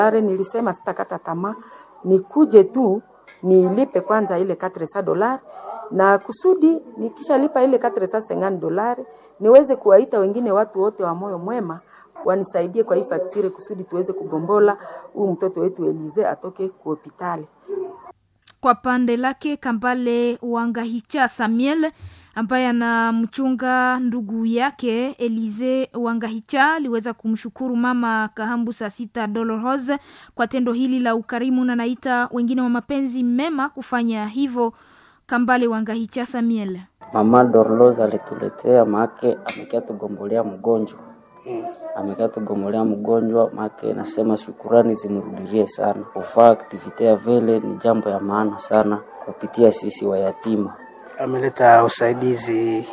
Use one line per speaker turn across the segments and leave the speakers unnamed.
Are nilisema sitakata tamaa, nikuje tu nilipe kwanza ile 400 dolari na kusudi nikishalipa ile 450 dolari niweze kuwaita wengine watu wote wa moyo mwema wanisaidie kwa hii faktire kusudi tuweze kugombola huu mtoto wetu Elize atoke ku hospitali.
Kwa pande lake Kambale Wangahicha Samuel ambaye anamchunga ndugu yake Elize Wangahicha aliweza kumshukuru mama Kahambu saa sita Dolores kwa tendo hili la ukarimu na naita wengine wa mapenzi mema kufanya hivyo. Kambale Wangahicha Samuel.
Mama Dorlos alituletea make, amekia tugombolea mgonjwa amekaa tugomolea mgonjwa make, nasema shukurani zimrudirie sana. Kufaa aktivite ya vile ni jambo ya maana sana kupitia sisi wayatima.
Ameleta usaidizi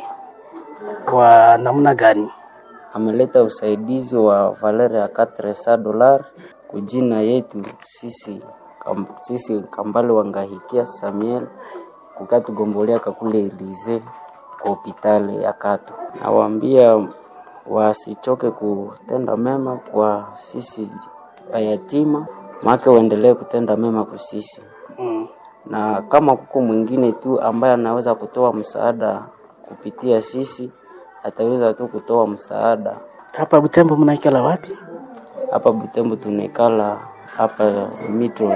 wa namna gani?
Ameleta usaidizi wa valere ya 400 dolar kujina yetu sisi kam, sisi Kambale Wangahikia Samuel kukaa tugombolea kakule Elize kwa hopitali ya Kato. Nawaambia wasichoke kutenda mema kwa sisi wayatima, maake waendelee kutenda mema kwa sisi
Mm.
na kama kuko mwingine tu ambaye anaweza kutoa msaada kupitia sisi, ataweza tu kutoa msaada.
Hapa Butembo mnaikala wapi?
Hapa Butembo tunaikala hapa Mitro.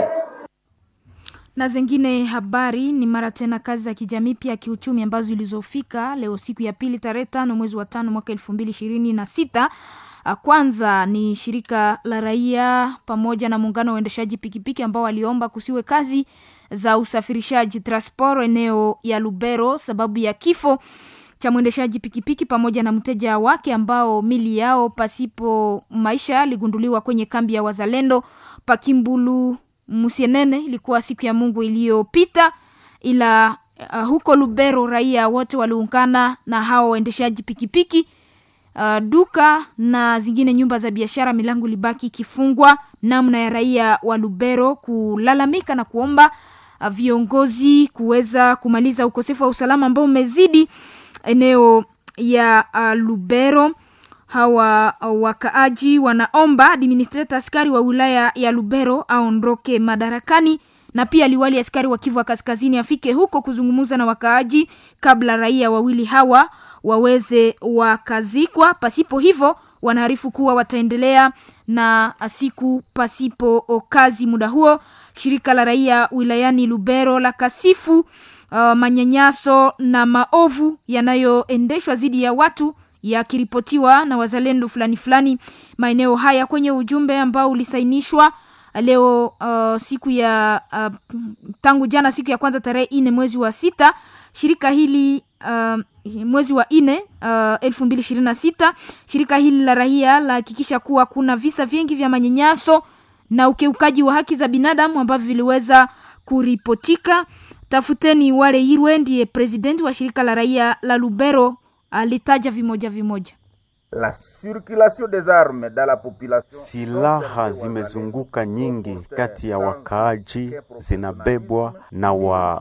na zingine habari ni mara tena kazi za kijamii pia kiuchumi ambazo zilizofika leo siku ya pili tarehe tano mwezi wa tano mwaka elfu mbili ishirini na sita Ah, kwanza ni shirika la raia pamoja na muungano wa uendeshaji pikipiki ambao waliomba kusiwe kazi za usafirishaji transport eneo ya Lubero sababu ya kifo cha mwendeshaji pikipiki pamoja na mteja wake ambao mili yao pasipo maisha ligunduliwa kwenye kambi ya wazalendo Pakimbulu Musienene. Ilikuwa siku ya Mungu iliyopita, ila uh, huko Lubero raia wote waliungana na hao waendeshaji pikipiki uh, duka na zingine nyumba za biashara milango ilibaki ikifungwa, namna ya raia wa Lubero kulalamika na kuomba uh, viongozi kuweza kumaliza ukosefu wa usalama ambao umezidi eneo ya uh, Lubero. Hawa uh, wakaaji wanaomba administrator askari wa wilaya ya Lubero aondoke madarakani na pia liwali askari wa Kivu wa Kaskazini afike huko kuzungumza na wakaaji kabla raia wawili hawa waweze wakazikwa. Pasipo hivyo, wanaarifu kuwa wataendelea na siku pasipo kazi. Muda huo shirika la raia wilayani Lubero la kasifu uh, manyanyaso na maovu yanayoendeshwa dhidi ya watu yakiripotiwa na wazalendo fulani fulani maeneo haya kwenye ujumbe ambao ulisainishwa leo uh, siku ya uh, tangu jana siku ya kwanza tarehe ine mwezi wa sita shirika hili uh, mwezi wa nne uh, elfu mbili ishirini na sita shirika hili la raia lahakikisha kuwa kuna visa vingi vya manyanyaso na ukiukaji wa haki za binadamu ambavyo viliweza kuripotika tafuteni wale irwe ndiye presidenti wa shirika la raia la lubero alitaja vimoja vimoja
La circulation des armes dans la population.
Silaha zimezunguka nyingi kati ya wakaaji, zinabebwa na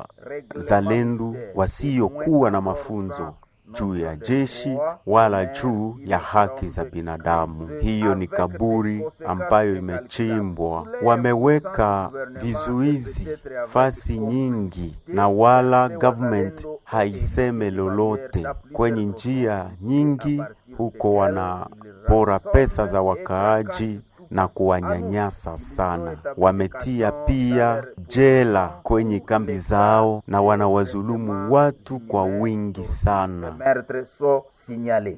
wazalendo wasiokuwa na mafunzo juu ya jeshi wala juu ya haki za binadamu. Hiyo ni kaburi ambayo imechimbwa. Wameweka vizuizi fasi nyingi, na wala government haiseme lolote. Kwenye njia nyingi huko wanapora pesa za wakaaji na kuwanyanyasa sana. Wametia pia jela kwenye kambi zao na wanawazulumu watu kwa wingi sana.
Meurtres sont signalés.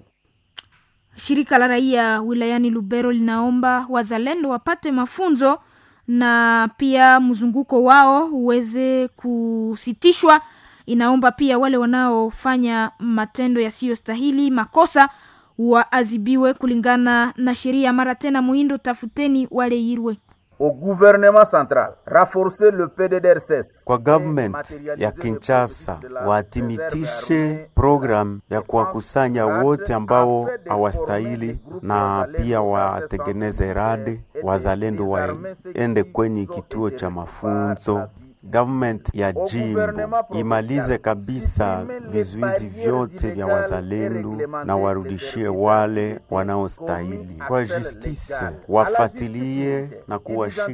shirika la raia wilayani lubero linaomba wazalendo wapate mafunzo na pia mzunguko wao uweze kusitishwa inaomba pia wale wanaofanya matendo yasiyostahili makosa waadhibiwe kulingana na sheria mara tena muhindo tafuteni wale irwe
Au gouvernement central, renforcer le PDDRCS.
Kwa government ya Kinshasa watimitishe program ya kuwakusanya wote ambao hawastahili, na pia watengeneze rade wazalendo waende kwenye kituo cha mafunzo government ya jimbo imalize kabisa vizuizi vyote vya wazalendo na warudishie wale wanaostahili. Kwa justice wafatilie na kuwashika